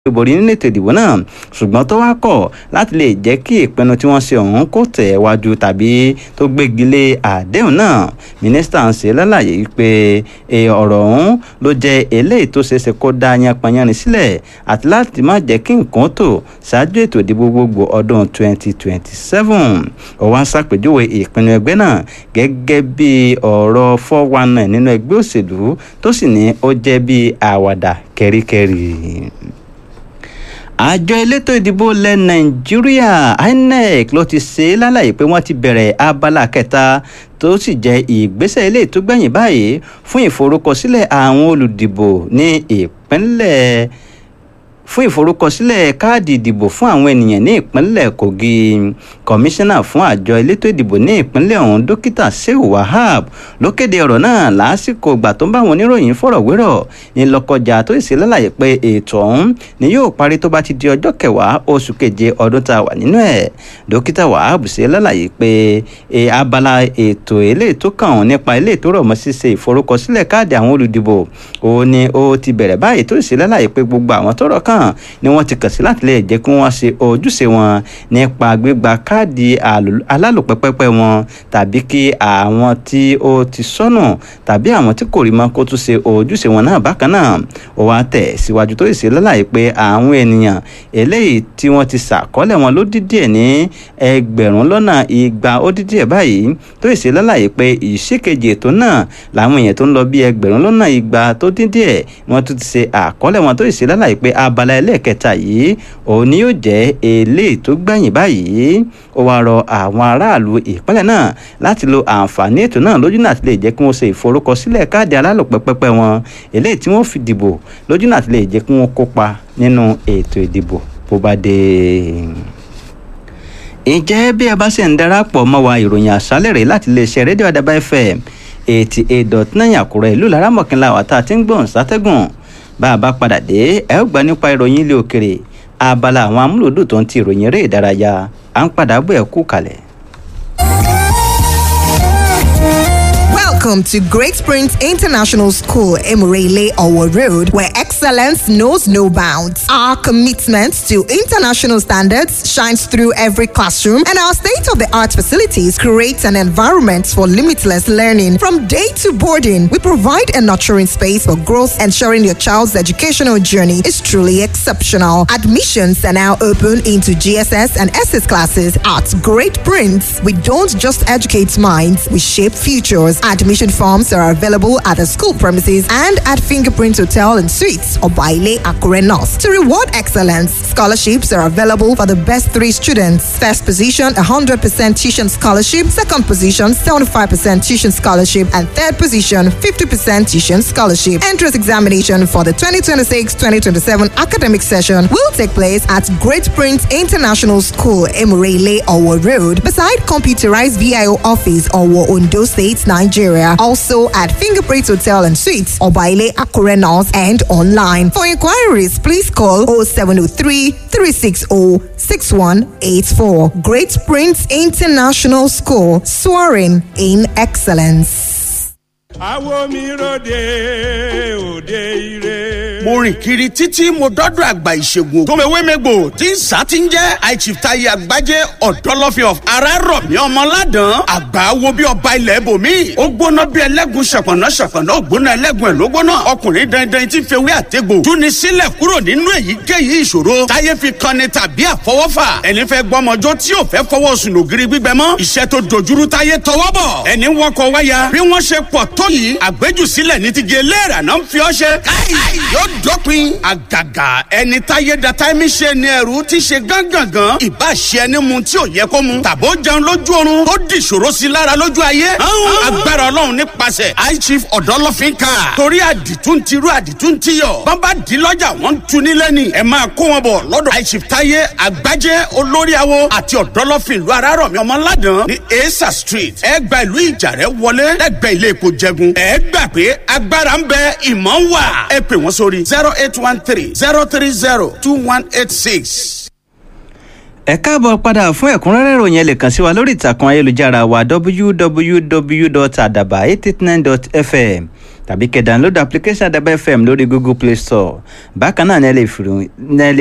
borí nínú ètò ìdìbò náà ṣùgbọ́n tó wá kọ̀ láti lè jẹ́ kí ìpinnu tí wọ́n ṣe ọ̀hún kó tẹ̀ wájú tàbí tó gbégi lé àdéhùn náà mínísítà ń ṣe lálàyé pé ọ̀rọ̀ ọ̀hún ló jẹ́ eléyìí tó ṣeéṣe kó dá yanpanyanrin sílẹ̀ àti láti má jẹ́ kí nǹkan tó ṣáájú ètò ìdìbò gbogbo ọdún 2027 ó wá ṣàpèjúwe ìpinnu ẹgbẹ́ náà gẹ́gẹ́ bí ọ̀rọ̀ 419 nínú ẹgbẹ́ òṣèlú tó sì ní ó jẹ́ bí àwàdà kẹ́ríkẹ́rí àjọ elétò ìdìbò ilẹ̀ nàìjíríà inec ló ti ṣe é lálàyé pé wọ́n ti bẹ̀rẹ̀ abala kẹta tó sì jẹ́ ìgbésẹ̀ ilé tó gbẹ̀yìn báyìí fún ìforúkọsílẹ̀ àwọn olùdìbò ní ìpínlẹ̀ fún ìforúkọsílẹ̀ káàdì ìdìbò fún àwọn ènìyàn ní ìpínlẹ̀ kogi kọmíṣánná fún àjọ elétò ìdìbò ní ìpínlẹ̀ ọ̀hún dókítà sehu wahab ló kéde ọ̀rọ̀ náà lásìkò ìgbà tó ń bá àwọn oníròyìn fọ̀rọ̀wérọ̀ ní lọ́kọjà tó sì lálàyé pé ètò ọ̀hún ni yóò parí tó bá ti di ọjọ́ kẹwàá oṣù keje ọdún tá a wà nínú ẹ̀ dókítà wahab ṣe lálàyé pé abala ètò eléyìí tó kàn án nípa eléyìí tó rọ̀ mọ́ ṣíṣe ìforúkọsílẹ̀ káàdì àwọn olùdìbò òun ni ó ti bẹ̀rẹ̀ báyìí tó sì lálàyé pé gbogbo àwọn tọ́rọ̀ kàn náà ni wọ́n ti kàn sí láti lè jẹ́ kí wọ́n ṣe ojúṣe wọn nípa gbígba káàdì alálòpẹ́pẹ́pẹ́ wọn tàbí kí àwọn tí ó ti sọnù tàbí àwọn tí kò rí mọ́ kó tún ṣe ojúṣe wọn náà bákan náà ó wá tẹ̀ síwájú tó ṣe lálàyé pé àwọn ènìyàn eléyìí tí wọ́n ti ṣàkọọ́lẹ̀ wọn ló dídí ẹ̀ ní ẹgbẹ̀rún lọ́nà igba ó dídí ẹ̀ báyìí tó ṣe lálàyé pé ìṣèkejì ètò náà làwọn èèyàn tó ń lọ bí ẹgbẹ̀rún lọ́nà igba tó dídí ẹ̀ wọ́n tún ti ṣe àkọọ́lẹ̀ wọn tó ṣe lálàyé pé abala abala ẹlẹ́ẹ̀kẹta yìí òun ni yóò jẹ́ eléyìí tó gbẹ̀yìn báyìí ó wáá rọ àwọn aráàlú ìpínlẹ̀ náà láti lo àǹfààní ètò náà lójú náà ti lè jẹ́ kí wọ́n ṣe ìforúkọsílẹ̀ káàdì alálòpẹ́pẹ́pẹ́ wọn eléyìí tí wọ́n fi dìbò lójú náà ti lè jẹ́ kí wọ́n kópa nínú ètò ìdìbò bó bá dé ǹjẹ́ bí ẹ bá ṣe ń darapọ̀ mọ́ wa ìròyìn àṣálẹ̀ rẹ̀ láti iléeṣẹ́ rédíò àdàbà fm eighty eight dot nine àkúrẹ́ ìlú laramọ̀kínlá wà tá a ti ń gbọ̀n sátẹ́gùn bá a bá padà dé ẹ ó gbà nípa ìròyìn ilé òkèrè abala àwọn amúlòdù tó ń ti ìròyìn eré ìdárayá à ń padà bọ̀ ẹ̀ kú kalẹ̀. Welcome to Great Springs International School, Emirele Owo Road, where excellence knows no bounds. Our commitment to international standards shines through every classroom, and our state of the art facilities create an environment for limitless learning. From day to boarding, we provide a nurturing space for growth, ensuring your child's educational journey is truly exceptional. Admissions are now open into GSS and SS classes at Great Prince. We don't just educate minds, we shape futures. Admission forms are available at the school premises and at Fingerprint Hotel and Suites or Baile Akure North. To reward excellence, scholarships are available for the best three students. First position, 100% tuition scholarship. Second position, 75% tuition scholarship. And third position, 50% tuition scholarship. Entrance examination for the 2026-2027 academic session will take place at Great Prince International School, Emirele, Owo Road, beside computerized VIO office, Owo, Ondo State, Nigeria. Also at Fingerprint Hotel and Suites, Obaile Akure North, and online. For inquiries, please call 0703 360 6184. Great Prince International School, soaring in excellence. àwo mi ròde òde ire. mo rìn kiri títí mo dọ́dọ̀ àgbà ìṣègùn tòmẹ̀wémẹ́gbò tí ń sá ti ń jẹ́ àìchìftayi àgbájé ọ̀dọ́lọ́fin of arárọ̀mí ọmọládàn àgbà wo bí ọba ilẹ̀ ibòmí ó gbóná bí ẹlẹ́gùn ṣọ̀pọ̀nà ṣọ̀pọ̀nà ó gbóná ẹlẹ́gùn ẹ̀ ló gbóná ọkùnrin dandan tí ń fewé àtẹ́gbò túni sílẹ̀ kúrò nínú èyíkéyìí ìṣòro táyé fi kanni tàbí àfọwọ́fà ẹni fẹ́ gbọ́mọjọ́ tí ò fẹ́ fọwọ́ sùn lògiri gbígbẹ mọ́ iṣẹ́ tó dojúrú táyé tọwọ́ bọ̀ ẹni wọkọ̀ wáyà bí wọ́n ṣe pọ̀ tó yìí àgbéjùsílẹ̀ ní ti gé léèrà náà ń fi ọ́ ṣe káì yóò dópin àgàgà ẹni táyé da táìmì ṣe ni ẹrú ti ṣe gángangan ìbá ṣe ẹni mu tí ò yẹ kó mu tàbó jẹun lójú oorun tó di ìṣòro sí lára lójú ayé agbára ọlọ́run nípasẹ̀ high chief ọ̀dọ́lọ́fín ká torí àdìtún ti rú àdìtún ti yọ bàbá di lọ́jà wọ́n ń tu nílẹ̀ ni ẹ máa kó wọn bọ̀ lọ́dọ̀ high chief táyé àgbájé olórí awo àti ọ̀dọ́lọ́fín ìlú arárọ̀mí ọmọládàn ní esa street ẹ gba ìlú ìjàrẹ́ wọlé lẹ́gbẹ̀ẹ́ ilé epo jẹgun ẹ gbà pé agbára ń bẹ ìmọ̀ ń wà ẹ pè wọ́n sórí zero eight one three zero three zero two one eight six. ẹ káàbọ̀ padà fún ẹ̀kúnrẹ́rẹ́ ìròyìn ẹ lè kàn sí wa lórí ìtàkùn ayélujára wa www.adaba889.fm tàbí kẹ́ download application àdàbà fm lórí google play store bákan náà ní ẹ lè